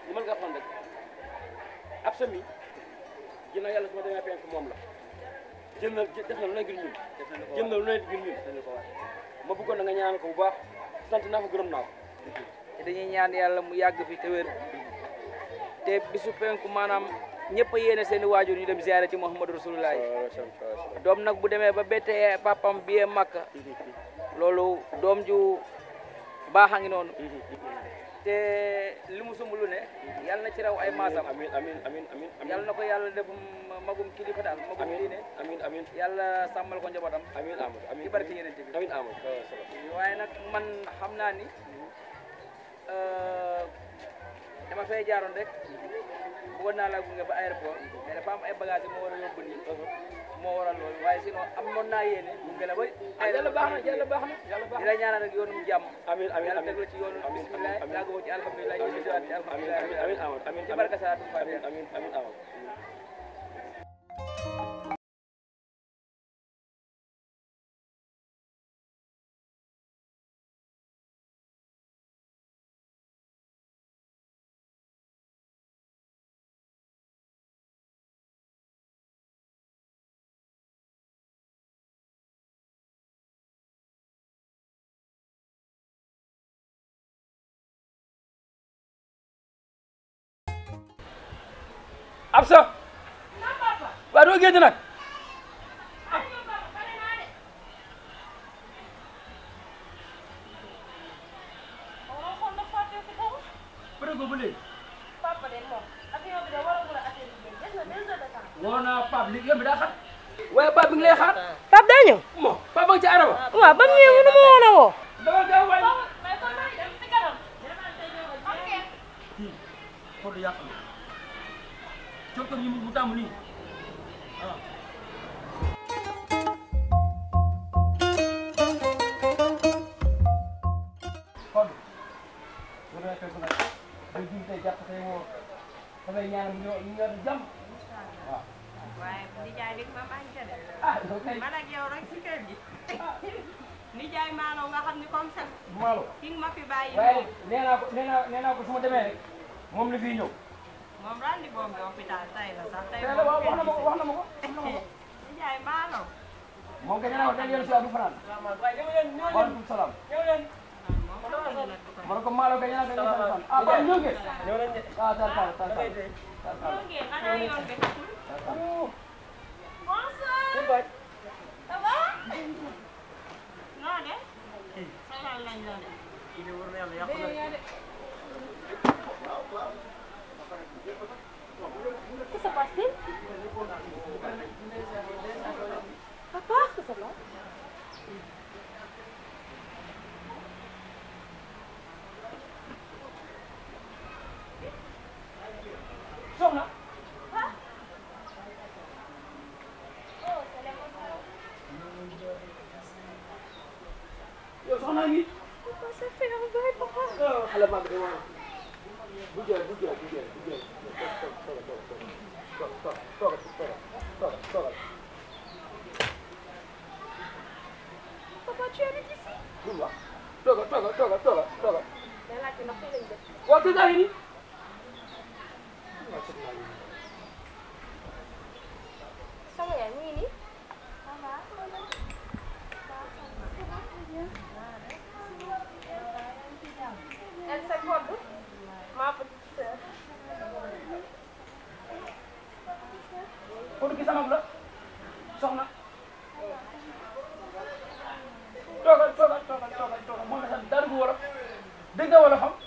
li mën nga xam rek ab sa mi ginnaaw yàlla su ma demee penk moom la jël na def na lu ne ngir ñun jël na lu ne ngir ñun ma bëggoon na nga ñaan ko bu baax sant naa ko gërëm naa ko te dañuy ñaan yàlla mu yàgg fi te wér te bisu penku maanaam ñëpp a yéene seen i waajur ñu dem ziyaare ci Muhammadu Rasulullah doom nag bu demee ba bettee papam biyee Makka loolu doom ju baax a ngi noonu te li mu sumb lu ne yàlla na ci raw ay maasam amin amin amin amin yàlla na ko yàlla def magum kilifa daal magum diine amin amin yàlla sàmmal ko njabootam amin amadou amin ci barke yeneen bi amin amadou waaye nag man xam naa ni dama fay jaaroon rek bëggoon naa laa gunge ba aéroport mais dafa am ay bagages moo war a yóbbu nii moo waral loolu waaye sinon amoon naa yéene gunge la ba yàlla baax na yàlla baax na yàlla baax di la ñaanal nag yoonum jàmm amin amin yàlla amin teg la ci yoonu amin bismillah amin yàgg boo ci alhamdulilah ñu bisiwaat ci amin alhamdulilah amin amin amadou amin ci barka salaatu amin fatiha amin amin amadou Absa waaw doo génn nag bëri ko ba léegi woo naa Pape li yow bi daa xat waaye Pape bi ngi lay xaar Pape daa ñëw mo Pape ba nga ci araba waaw ba mu ñëwee mënu ma woon a woo dama gaaw waay kii Fodou yàq na jox ko ñu mu tàmm nii ah Fodou bu dee fekk nag day jiw tey jàpp tey woo dafay ñaanal ñu ñu yor jàmm waaw waaye nijaay bi ma bañ ca de ah yow kay man ak yow rek si kër gi nijaay maanaam nga xam ni comme ça maalo ki nga ma fi bàyyi waaye moom nee naa ko nee naa nee naa ko su ma demee rek moom la fiy ñëw moom randi boom bi hôpital tay la sax tay tey la waaw wax na ma ko wax na ma ko nijaay maanaam moom kay nee naa ko tey yoon si waat du fanaan waaleykum salaam ma ne ko maalo kay nee naa ko yoon si waat du fanaan ah Pape ñëw ngeen ah tar tar tar tar tar tar ngeen xanaa yoon bi xatul noo de sagal lañ la de Qu'est-ce qui se passe-t-il Papa, qu'est-ce que c'est là soxna yow soxna ngi Papa, ça fait un bail, papa. xale maa ngi de waaw bu jël bu jël bu jël bu jël toog toog toog toog toog toog Papa, tu habites ici bul wax toogal toogal toogal toogal toogal Mais là, tu n'as pas les deux. waaw kii daa ngi nii Sama yaay, mu ngi nii. Elle s'accorde, ma petite sœur. kon ki sama la soxna toogal toogal toogal toogal toogal moo nga xam dara du wolof dégg nga wolof xam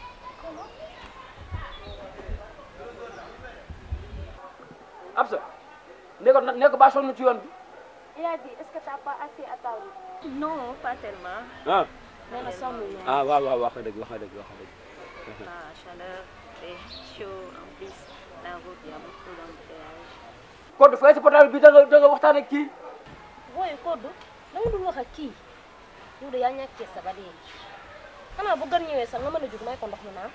Absa ne ko ne ko ba sonn ci yoon bi Il a dit, est-ce que tu n'as pas assez attendu non pas tellement ah Nee na sonn ñaar. ah waaw waaw wax nga dëgg wax nga dëgg wax nga dëgg la chaleur c'est chaud en plus la route il y a beaucoup d'embouteillage kon fay si portable bi da nga da nga waxtaan ak kii booy koddu da nga dul wax ak kii yow de yaa ñàkkee sa ba dee xanaa bu gën ñëwee sax nga mën a jug may ko ndox mu naan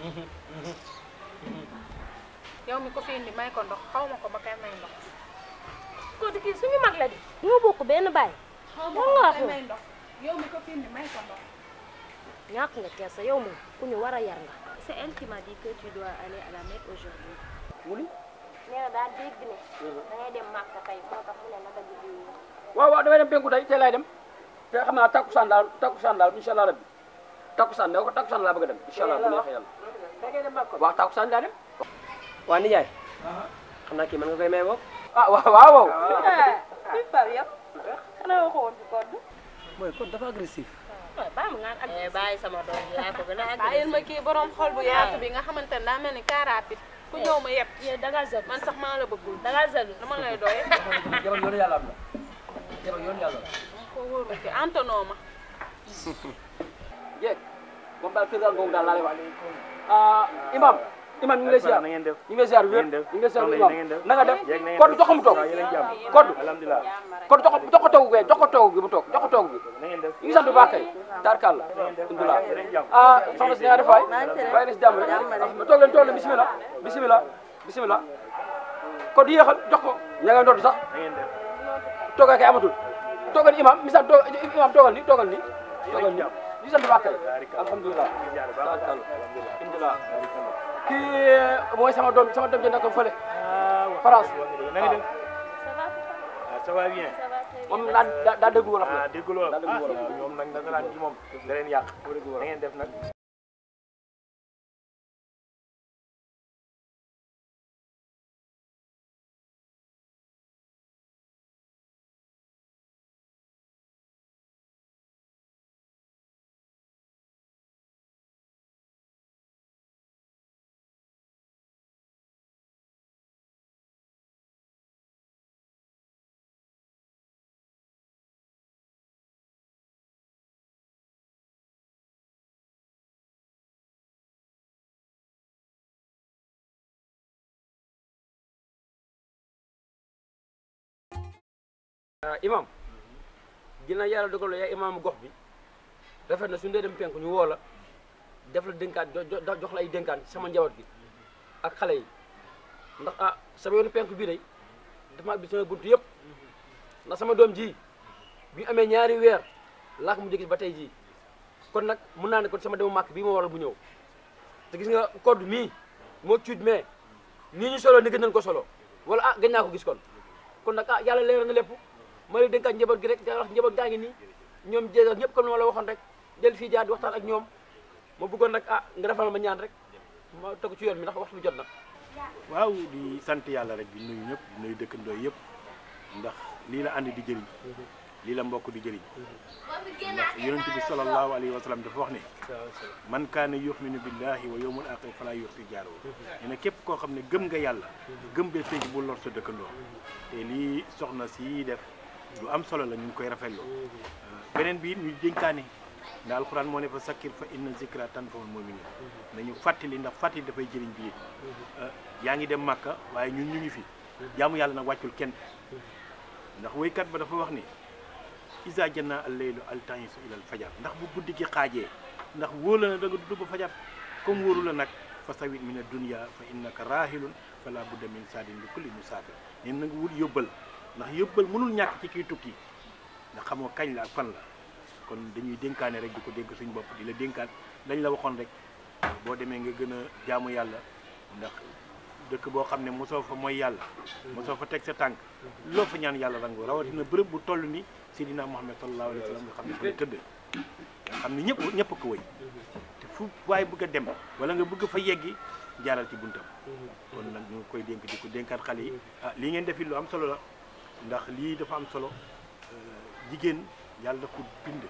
yow mi ko fi indi may ko ndox xaw ma ko ba kay may ndox koddu kii suñu mag la di ñoo bokk benn baay xaw Lan nga wax kay yow? may ndox yow mi ko fi indi may ko ndox ñàkk nga keesa yow moom ku ñu war a yar nga c'est elle qui m'a dit que tu dois aller à la Mecque aujourd'hui. mu ni nee na daal dégg ne da ngay dem Màkka tey moo tax mu ne naka ji bi waaw waaw damay dem penku tey tey laay dem te xam naa takkusaan daal takkusaan daal incha allah rabbi takkusaan ne ko takkusaan laa bëgg a dem incha allah bu neexee yàlla da ngay dem Makka waaw takkusaan daa dem waa nijaay xam naa kii mën nga koy may boog ah waaw waaw waaw kuy par yow xanaa waxoo woon fi code mooy kon dafa agressif baa mu ngaan ak bàyyi sama doom yaa ko gën a bàyyil ma kii borom xol bu yaatu bi nga xamante ne daa mel ni car rapide ku ñëw ma yeb yow da ngaa zalu man sax maa la bëggul da ngaa zalu dama lay doye jabar yoonu yàlla am na jabar yoonu yàlla la ko wóorul ki antonoo ma jeeg moom daal kër daal googu daal laa lay wax ah imam imam ñu ngi lay ziar na ngeen def ñu ngi lay ziar wér ngeen def ñu ngi lay ziar soxna yi imam na ngeen def na nga def jeeg na ngeen kon def jox ko mu toog waaw yéen a ngi jàmm kon alhamdulilah kon jox ko jox ko toogu gi jox ko toogu gi mu toog jox ko toogu gi na ngeen def ñu ngi sant bu baax kay tarkal la alhamdulilah yéen a ngi jàmm ah soxna si na nga def waay bàyyi na si jàmm rek ah toog leen toog leen bisimilah bisimilah bisimilah kon di yéexal jox ko ña ngay ndodd sax na ngeen def toogal kay amatul toogal imam misal toog imam toogal ni toogal ni toogal ni ñu sant bu baax kay alhamdulilah tarkal alhamdulilah kii mooy sama doom sama doom ji nekk fële France na ngeen def ah ça va bien moom daa daa daa déglu wolof ah la dégg loolu daa déglu ah wolof ñoom nag nasaraan gi moom da leen yàq na ngeen def nag imam dina yàlla dogal yaay imam gox bi rafet na suñu dee dem penku ñu woo la def la dénkaan jo- jo- jox la ay dénkaan ci sama njaboot gi ak xale yi ndax ah sama yoonu penku bii day dafa bi sama buntu yëpp ndax sama doom ji bi amee ñaari weer laa ko mu gis ba tey jii kon nag mun naa ne kon sama demu màkk bii moo waral bu ñëw te gis nga code mii moo cuut mais nii ñu solo ni gën nañ ko solo wala ah gën naa ko gis kon kon nag ah yàlla leeral na lépp ma lay dénkaat njaboot gi rek da wax njaboot gaa ngi nii ñoom jéegal ñëpp comme ni ma la waxoon rek jël fii jaar di waxtaan ak ñoom ma bëggoon nag ah nga defal ma ñaan rek ma tegu ci yoon mi ndax waxtu bi jot na waaw di sant yàlla rek di nuyu ñëpp di nuyu dëkkandoo yëpp ndax lii la ànd di jëriñ lii la mbokk di jëriñ ndax yonent bi sallallahu alayhi wa sallam dafa wax ne man kaana yu'minu billahi wa yawmil aaxir falaa yu'zi jaarahu nee na képp koo xam ne gëm nga yàlla gëm bee fekk bu lor sa dëkkandoo te lii soxna si def lu am solo la ñu ngi koy rafetlu beneen bi ñu dénkaane ndax alxuraan moo ne fa sakkir fa inna zikra tanfa'ul mu'minin nañu fàttali ndax fàttali dafay jëriñ biir yaa ngi dem màkka waaye ñun ñu ngi fi jaamu yàlla nag wàccul kenn ndax woykat ba dafa wax ni isa janna al leylu al tanisu ila al fajar ndax bu guddi gi xaajee ndax wóor la na da nga dudd ba fajar comme wóoru la nag fa sawit min ad-dunya fa innaka rahilun fala budda min saadin li kulli musaafir neen na nga wut yóbbal ndax yóbbal mënul ñàkk ci kiy tukki ndax xamoo kañ la ak fan la kon dañuy dénkaane rek di ko dénk suñu bopp di la dénkaan lañ la waxoon rek boo demee nga gën a jaamu yàlla ndax dëkk boo xam ne mosoo fa mooy yàlla mosoo fa teg sa tànk loo fa ñaan yàlla rango rawatina bërëb bu toll ni Seydina Muhammad sallallahu alayhi wa sallam nga xam ne fa la tëdd nga xam ne ñëpp ñëpp ko wëy te fu waaye bëgg a dem wala nga bëgg fa yeggi jaaral ci buntam kon nag ñu ngi koy dénk di ko dénkaat xale yi ah lii ngeen defi lu am solo la ndax lii dafa am solo jigéen yàlla daf ko bind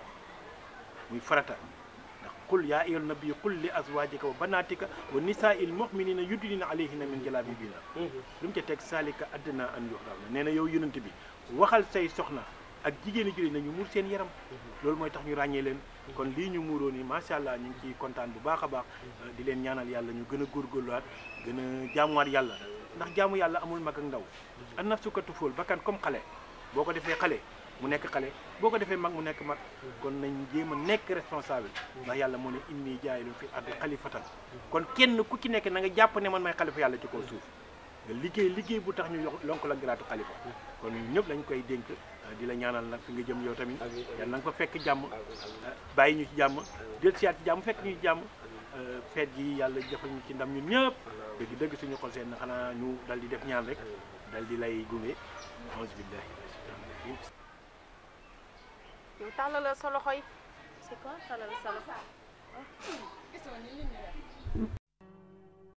muy farata ndax qul yaa ayyuhan nabiyyu qul li azwaajika wa banaatika wa nisaa'il mu'miniina yudniina alayhinna min jalaabiibihinna lu mu ca teg saalika adnaa an yu'rafna nee na yow yonent bi waxal say soxna ak jigéeni jullit nañu muur seen yaram loolu mooy tax ñu ràññee leen kon lii ñu muuroo ni macha allah ñu ngi ciy kontaan bu baax a baax di leen ñaanal yàlla ñu gën a góorgóorluwaat gën a jaamuwaat yàlla ndax jaamu yàlla amul mag ak ndaw an nafsu ka tufóol bakkan comme xale boo ko defee xale mu nekk xale boo ko defee mag mu nekk mag kon nañ jéem a nekk responsable ndax yàlla moo ne inni jaayilun fi ardi xalifatan kon kenn ku ci nekk na nga jàpp ne man may xalifa yàlla ci kaw suuf nga liggéey liggéey bu tax ñu lonk la garaatu xalifa kon ñëpp lañ koy dénk di la ñaanal nag fi nga jëm yow tamit yàlla na nga fa fekk jàmm bàyyi ñu ci jàmm del siyaat ci jàmm fekk ñu ci jàmm feet gi yàlla defal ñu ci ndam ñun ñëpp dëgg dëgg suñu xol seen na xanaa ñu dal di def ñaan rek dal di lay gunge auzu billahi mina shaytaani rajim yow tàllalal sa loxo yi c'est quoi talal sa loxo gisoo ni nit ñi def